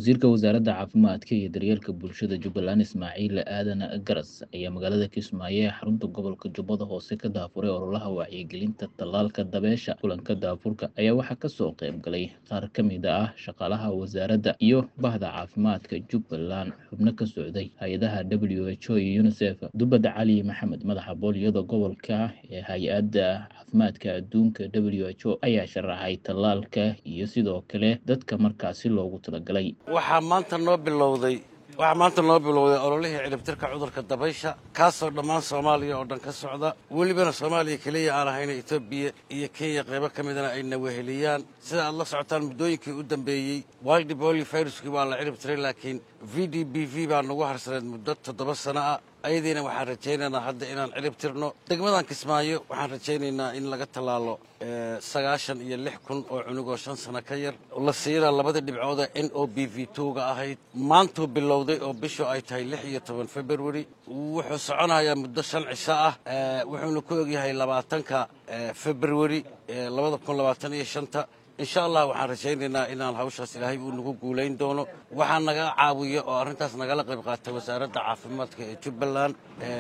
Wasiirka Wasaaradda Caafimaadka iyo Daryeelka Bulshada Jubbaland Ismaaciil Aadan Garas ayaa magaalada Kismaayo ee xarunta gobolka Jubbada Hoose ka daafuray ololaha wacyigelinta tallaalka dabeysha. Kulanka daafurka ayaa waxaa ka soo qayb galay qaar ka mid ah shaqaalaha wasaaradda iyo bahda caafimaadka Jubbaland, xubno ka socday hay'adaha WHO iyo UNICEF. Dubad Cali Maxamed, madaxa booliyada gobolka ee Hay'adda Caafimaadka Adduunka WHO, ayaa sharaxay tallaalka iyo sidoo kale dadka markaasi loogu talagalay. waxaa maanta noo bilowday waxaa maanta noo bilowday ololihii ciribtirka cudurka dabaysha kaasoo dhammaan soomaaliya oo dhan ka socda welibana soomaaliya keliya aan ahayna etoobiya iyo kenya qaybo ka midana ayna weheliyaan sida aad la socotaan muddooyinkii u dambeeyey wildi boli viruskii waa la ciribtiray laakiin v d b v baa nagu harsaneed muddo toddoba sano ah ayadiina waxaan rajaynaynaa hadda inaan cirib tirno degmadan kismaayo waxaan rajaynaynaa in laga tallaalo sagaashan iyo lix kun oo cunugoo shan sano ka yar la siina labadii dhibcooda n o b v twoga ahayd maantuu bilowday oo bishu ay tahay lix iyo toban february wuxuu soconayaa muddo shan cisho ah wuxuuna ku ogyahay labaatanka february labada kun labaatan iyo shanta insha allah waxaan rajaynaynaa inaan hawshaas ilaahay uu nagu guulayn doono waxaa naga caawiya oo arrintaas nagala qayb qaatay wasaaradda caafimaadka ee jubbaland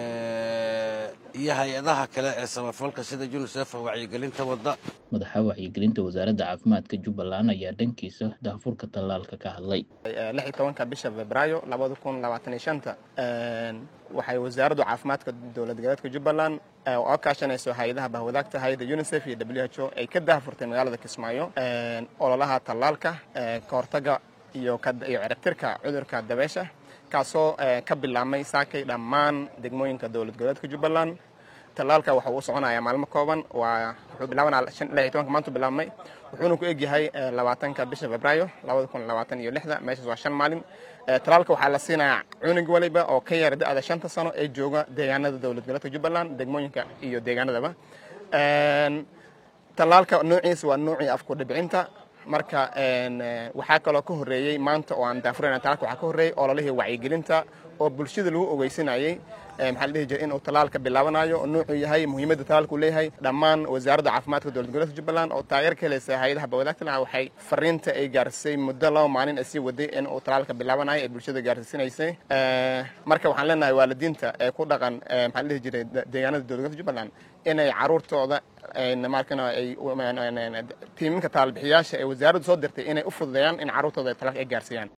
iyo hay-adaha kale ee samafalka sida unisef wacyigelinta wadda madaxa wacyigelinta wasaaradda caafimaadka jubbaland ayaa dhankiisa daafurka tallaalka ka hadlay lix iyo tobanka bisha febraayo labada kun labaatan iyo shanta waxay wasaaraddu caafimaadka dowlad goboleedka jubbaland oo kaashanayso hay-adaha bahwadaagta hay-adda unisef iyo w h o ay ka daafurtay magaalada kismaayo ololaha tallaalka ka hortaga iyo iyo ciribtirka cudurka dabeesha kaasoo ka bilaabmay saakay dhammaan degmooyinka dowlad goboleedka jubbaland tallaalka waxa uu soconayaa maalmo kooban waa wuxuu bilaabanaa lix iyo tobanka maantu bilaabmay wuxuuna ku egyahay labaatanka bisha febraayo labada kun labaatan iyo lixda meeshaas waa shan maalin tallaalka waxaa la siinayaa cunug waliba oo ka yara da-da shanta sano ee jooga deegaanada dowlad goboleedka jubbaland degmooyinka iyo deegaanadaba tallaalka noociisa waa noocii afku dhibcinta marka waxaa kaloo ka horreeyey maanta oo aan daafurayna tallaalka waxaa ka horreeyey ololihii wacyigelinta oo bulshada lagu ogeysinayey maxaa la dhihi jiray inuu tallaalka bilaabanayo oo nuucuu yahay muhiimadda tallaalku leeyahay dhammaan wasaaradda caafimaadka dowlad goboleedka jubbaland oo taageer ka helaysa hay-adaha bawadaagtana waxay fariinta ay gaarsiisay muddo laba maalin ay sii waday in uu tallaalka bilaabanayo ay bulshada gaarsiisanaysay marka waxaan leenahay waalidiinta ee ku dhaqan maxaa la dhihi jiray deegaanada dowlad goboleedka jubbaland inay caruurtooda markana ay tiiminka tallaalbixiyaasha ee wasaaraddu soo dirtay inay u fududeeyaan in carruurtooda tallaalka ay gaarsiiyaan